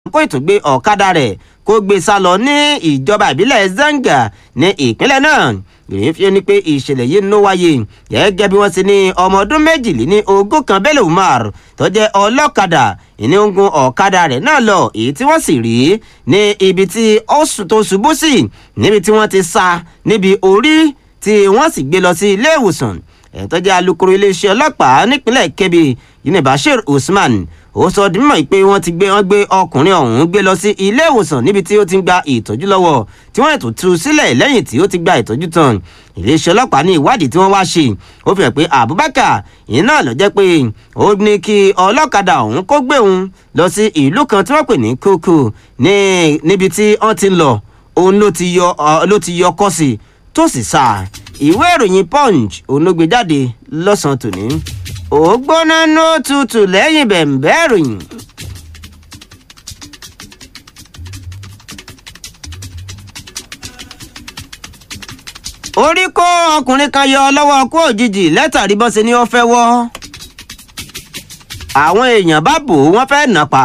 kó ìtúgbé ọ̀kadà rẹ̀ kó gbé sá lọ ní ìjọba ìbílẹ̀ zanga ní ìpínlẹ̀ náà ìròyìn fi ni pé ìṣẹ̀lẹ̀ yìí ló wáyé gẹ́gẹ́ bí wọ́n ti ní ọmọ ọdún méjìléní ogún kan bello umar tó jẹ́ ọlọ́kadà ìní ń gun ọ̀kadà rẹ̀ náà lọ èyí tí wọ́n sì rí ní ibi tí ó tó ṣubú sí níbi tí wọ́n ti sá níbi orí tí wọ́n sì gbé lọ sí ilé ìwòsàn ẹ̀ tó jẹ́ alukoro iléeṣẹ́ ọlọ́pàá nípínlẹ̀ kebbi yunibashir usman ó sọ di mímọ̀ pé wọ́n ti gbé wọ́n gbé ọkùnrin ọ̀hún gbé lọ sí ilé ìwòsàn níbi tí ó ti ń gba ìtọ́jú lọ́wọ́ tí wọ́n ètò tú sílẹ̀ lẹ́yìn tí ó ti gba ìtọ́jú tán iléeṣẹ́ ọlọ́pàá ní ìwádìí tí wọ́n wá ṣe ó fi hàn pé abubakar ìyẹn náà lọ jẹ́ pé ó ní kí ọlọ́kadà ọ̀hún kó gbé òun lọ sí ìlú kan tí wọ́n pè ní kókó níbi tí wọ́n ti ń lọ òun ló ti yọ kọ́ sí tó sì sá ìwé ìròyìn punch òun ló gbé jáde lọ́sàn-án tòní ó gbóná ní òtútù lẹ́yìn bẹ̀m̀bẹ́ ìròyìn. orí kó ọkùnrin kan yọ lọ́wọ́ kó òjijì lẹ́tàrí bọ́n ṣe ni ó fẹ́ wọ́ àwọn èèyàn bá bò wọ́n fẹ́ nà pa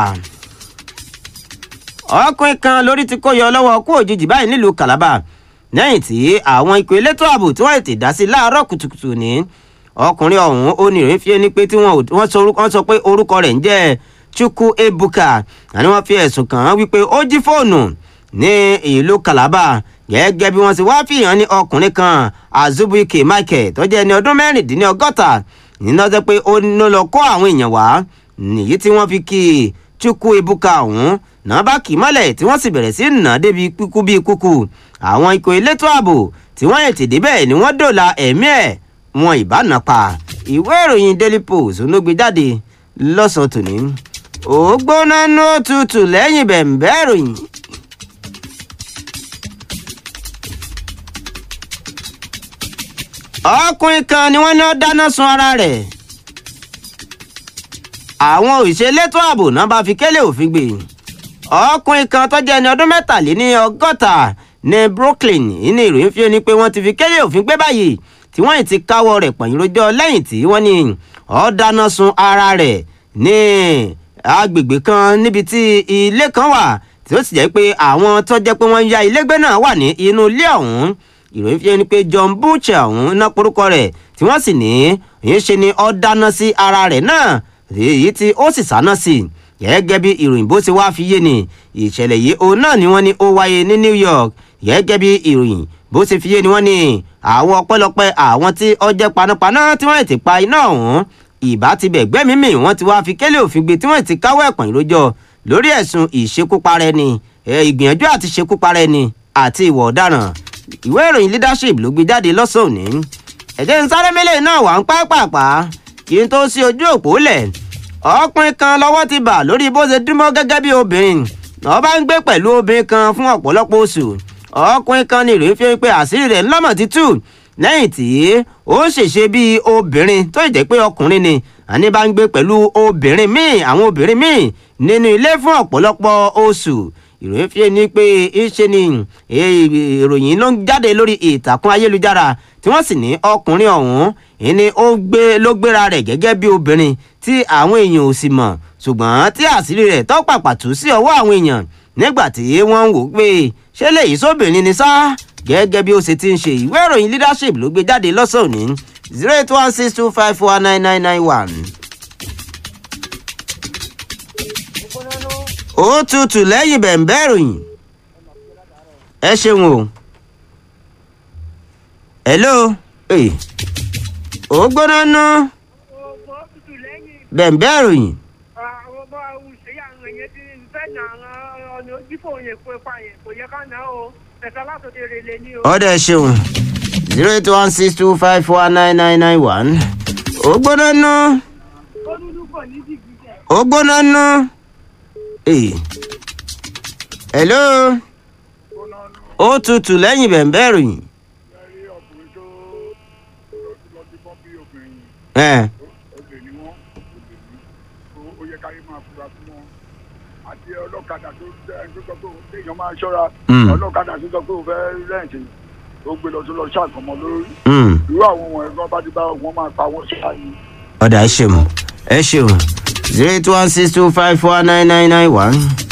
ọkùnrin kan lórí ti kó yọ lọ́wọ́ kó òjijì báyìí nílùú calabar lẹ́yìn tí àwọn ikọ̀ elétò ààbò tí wọ́n ti dá sí láàárọ̀ kùtùkùtù ní ọkùnrin ọ̀hún oníròyìn fi ẹni pé tí wọ́n sọ pé orúkọ rẹ̀ ń jẹ́ chukwu ebuka àní wọ́n fi ẹ̀sùn kàn án wípé ó jí fóònù ní ìlú calabar gẹ́gẹ́ bí wọ́n ti wá fìhàn ní ọkùnrin kan azubuike michael tó jẹ́ ẹni ọdún mẹ́rìndínlọ́gọ́ta nínú ọjọ́ pé ó ní lọ kó àwọn èèyàn wá nìyí tí wọ́n fi kí chukwu ebuka ọ̀hún náà bá kì í mọ́lẹ̀ tí wọ́n sì bẹ̀rẹ̀ sí nà débi kúkú bíi kúkú àwọn ikọ̀ elétò ààbò tí wọ́n yẹ̀ tèdè bẹ́ẹ̀ ni wọ́n dòla ẹ̀mí ẹ̀ wọn ìbáná pa ìwé ìròyìn daily post ló gbé jáde lọ́sàn-án tòní ó gbóná ní òtútù lẹ́yìn bẹ̀m̀bẹ́ ìròyìn. ọkùnrin kan ni wọ́n ní ó dáná sun ara rẹ̀ àwọn òṣèlétò ààbò náà bá fi kélé òfin gbé ọkùnrin kan tó jẹ́ ẹni ọdún mẹ́tàléní ọgọ́ta ní brooklyn ní ìròyìn fi ni pé wọ́n ti fi kélé òfin gbé báyìí tí wọ́n ti káwọ́ rẹ̀ pọ̀nyìn rojọ́ lẹ́yìn tí wọ́n ní ó dáná sun ara rẹ̀ ní agbègbè kan níbi tí ilé kan wà tí ó sì jẹ́ pé àwọn tó jẹ́ pé wọ́n ń ya ilé gbé náà wà ní inú ilé ọ̀hún ìròyìn fi ni pé john butcher ọ̀hún ná porúkọ rẹ̀ tí wọ́n sì ní ìyẹn ṣe ni ó dáná sí ara rẹ̀ náà èyí tí ó sì sáná sí gẹ́gẹ́ bí ìròyìn bó ti wá fi yé ni ìṣẹ̀lẹ̀ yìí òun náà ni wọ́n ní ó wáyé ní new york gẹ́gẹ́ bí ìròyìn bó ti fi yé ni wọ́n ní àwọn ọpẹ́lọpẹ́ àwọn tí ọjẹ́ panápaná tí wọ́n ti pa iná ọ̀hún ìbá ti bẹ̀ gbẹ́mímì wọ́n ti wá fi kélé òfin gbé tí wọ́n ti káwọ́ ẹ̀pọ̀n ìrójọ lórí ẹ̀sùn ìṣekúpara ẹni ìgbìyànjú àti ṣekúpara ẹni àti ìwà ọ̀daràn ìwé ìròyìn leadership ló gbé jáde lọ́sàn-án òní ẹ̀jẹ̀ ń sáré mélòó náà wà ń pápápá kí n tó sí ojú òpó lẹ̀ ọkùnrin kan lọ́wọ́ ti bà lórí bó ṣe dúnmọ́ gẹ́gẹ́ bí obìnrin wọ́n bá ń gbé pẹ̀lú obìnrin kan fún ọ̀pọ̀lọpọ̀ oṣù ọkùnrin kan ní ìròyìn fi pé àṣírí rẹ̀ ńlọ́mọ̀ ti tú lẹ́yìn tí ó ṣèṣe bíi obìnrin tó jẹ́ pé ọkùnrin ni àní bá ń gbé pẹ̀lú obìnrin míì àwọn obìnrin míì nínú ilé fún ọ̀pọ̀lọpọ̀ oṣù ìròyìn fi ni pé ìṣe ni ìròyìn ló ń jáde lórí ìtàkùn ayélujára tí wọ́n sì ní ọkùnrin ọ̀hún ìní ó gbé ló gbéra rẹ̀ gẹ́gẹ́ bí obìnrin tí àwọn èèyàn ò sì mọ̀ ṣùgbọ́n tí àṣírí rẹ̀ tó pàpà tú sí ọwọ́ àwọn èèyàn nígbà tí wọ́n ń wò pé ṣé lèyí sóbìnrin ni sá gẹ́gẹ́ bí ó ṣe ti ń ṣe ìwé ìròyìn leadership ló gbé jáde lọ́sàn-án ní zero eight one six two five four nine nine nine one. ó tutù lẹ́yìn bẹ̀ǹbẹ̀ ìròyìn ẹ ṣeun o hello ó gbóná ná bẹ̀ǹbẹ̀ ìròyìn. àwọn ọmọ òṣèré àwọn èèyàn ti fẹ́ nà àwọn ọ̀nà ojúfò yẹn fún ipa yẹn kò yẹ ká nà ó ẹ̀ka látòdì rèlè ní o. ọ̀dà ẹ ṣeun zero eight one six two five four nine nine nine one ó gbóná ná ó dúdú pọ̀ ní dìgbì jẹ́. ó gbóná ná. hello ó tutù lẹ́yìn bẹ̀ǹbẹ̀ ìròyìn. lẹ́rí ọkùnrin tó lọ sí bọ́m̀bì obìnrin ẹ̀ olè ni wọ́n olè ní ó yẹ káyé máa fura fún wọn àti ọlọ́kadà tó ẹ tó sọ pé òun téèyàn máa ṣọ́ra Mm. ọlọ́kadà tó sọ pé òun fẹ́ rẹ́ǹtì ó gbé lọ tó lọ ṣàkọmọ lórí mm. irú àwọn ọmọ ẹ̀gbọ́n bá ti bá wọn máa pa wọn ṣáà ni. ọ̀dà ẹ ṣeun ẹ ṣeun zero eight one six two five four nine nine nine one.